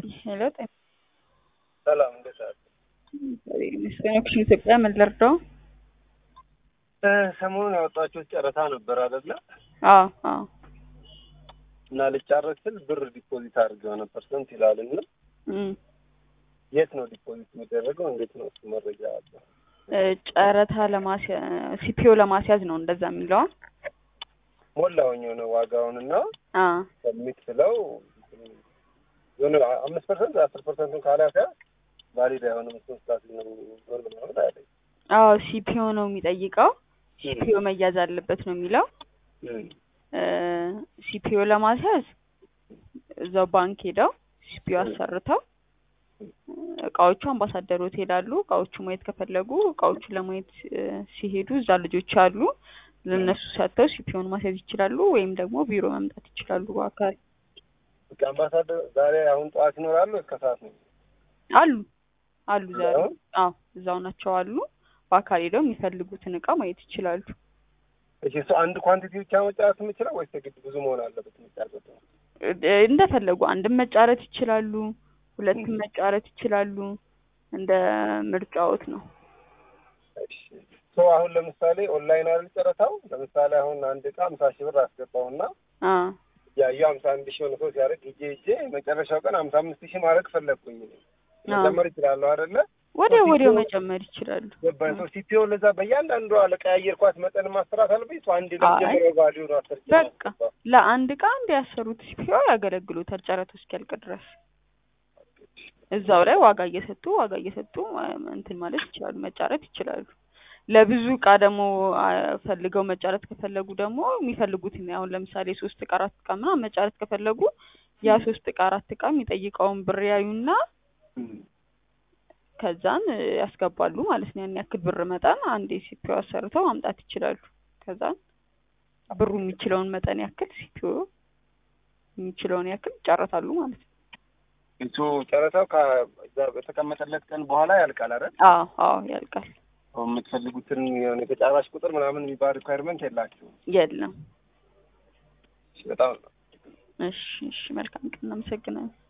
ሄሎ ጤና ሰላም እንዴት አለ? ይመስገን። ኦክሽን ኢትዮጵያ ምን ልርዳው? ሰሞኑን ያወጣችሁት ጨረታ ነበር አይደለ? አዎ አዎ እና ልጫረስ ስል ብር ዲፖዚት አድርገው ነበር ስንት ይላል እና እም የት ነው ዲፖዚት የሚደረገው? እንዴት ነው እሱ መረጃ አለ? እ ጨረታ ለማስያ ሲፒኦ ለማስያዝ ነው እንደዛ የሚለውን ሞላሁኝ የሆነ ዋጋውን እና አ ሰሚት ስለው የሆነ አምስት ፐርሰንት አስር ፐርሰንቱን ካላፊያ ቫሊድ አይሆንም እሱን ስላት ነው ዞር ምናምን አለኝ። አዎ ሲፒኦ ነው የሚጠይቀው። ሲፒኦ መያዝ አለበት ነው የሚለው። እም እ ሲፒኦ ለማስያዝ እዛው ባንክ ሄደው ሲፒኦ አሰርተው እቃዎቹ አምባሳደሮት ይሄዳሉ። እቃዎቹ ማየት ከፈለጉ እቃዎቹ ለማየት እ ሲሄዱ እዛ ልጆች አሉ። ለእነሱ ሰጥተው ሲፒኦን ማስያዝ ይችላሉ፣ ወይም ደግሞ ቢሮ መምጣት ይችላሉ በአካል በቃ አምባሳደር ዛሬ አሁን ጠዋት ይኖራሉ እስከ ሰዓት ነው? አሉ አሉ ዛሬ እዛው? አዎ እዛው ናቸው አሉ። በአካል ሄደው የሚፈልጉትን እቃ ማየት ይችላሉ። እሺ እሱ አንድ ኳንቲቲ ብቻ መጫወት የምችለው ወይስ የግድ ብዙ መሆን አለበት የሚጫወት? እ እንደፈለጉ አንድም መጫረት ይችላሉ፣ ሁለትም መጫረት ይችላሉ። እንደ ምርጫዎት ነው። እሺ ሶ አሁን ለምሳሌ ኦንላይን አይደል ጨረታው? ለምሳሌ አሁን አንድ እቃ ሀምሳ ሺህ ብር አስገባውና አ ያየው ሀምሳ አንድ ሺህ ሆነ ሰው ሲያደርግ ሂጄ ሂጄ መጨረሻው ቀን ሀምሳ አምስት ሺህ ማድረግ ፈለግኩኝ እኔ መጨመር ይችላለሁ አይደለ? ወዲያው ሲፒኦ ወዲያው መጨመር ይችላሉ። ገባኝ። ሰው ሲፒኦ ለዛ በእያንዳንዱ አለቀያየርኳት መጠን ማሰራት አለብኝ። ሰው አንድ አይ፣ ለመጀመሪያው ቫሊዩ ነው አስር ኪሎ በቃ ማስገባ። ለአንድ እቃ እንደ ያሰሩት ሲፒኦ ያገለግሉታል ጨረታው እስኪያልቅ ድረስ። እዛው ላይ ዋጋ እየሰጡ ዋጋ እየሰጡ አ፣ እንትን ማለት ይችላሉ፣ መጫረት ይችላሉ። ለብዙ እቃ ደግሞ አ፣ ፈልገው መጫረት ከፈለጉ ደግሞ የሚፈልጉትን አሁን ለምሳሌ ሶስት እቃ አራት እቃ ምናምን መጫረት ከፈለጉ ያ ሶስት እቃ አራት እቃ የሚጠይቀውን ብር ያዩና እም። ከዛን እ፣ ያስገባሉ ማለት ነው። ያን ያክል ብር መጠን አንዴ ሲፒኦ አሰርተው ማምጣት ይችላሉ። ከዛን ብሩ የሚችለውን መጠን ያክል ሲፒኦ የሚችለውን ያክል ይጫረታሉ ማለት ነው። እሱ ጨረታው ከዛ በተቀመጠለት ቀን በኋላ ያልቃል አይደል? አዎ አዎ ያልቃል። አሁን የምትፈልጉትን የሆነ የተጫራች ቁጥር ምናምን የሚባል ሪኳይርመንት የላችሁም። የለም። እሺ፣ በጣም እሺ እሺ፣ መልካም ቀን። እናመሰግናለን።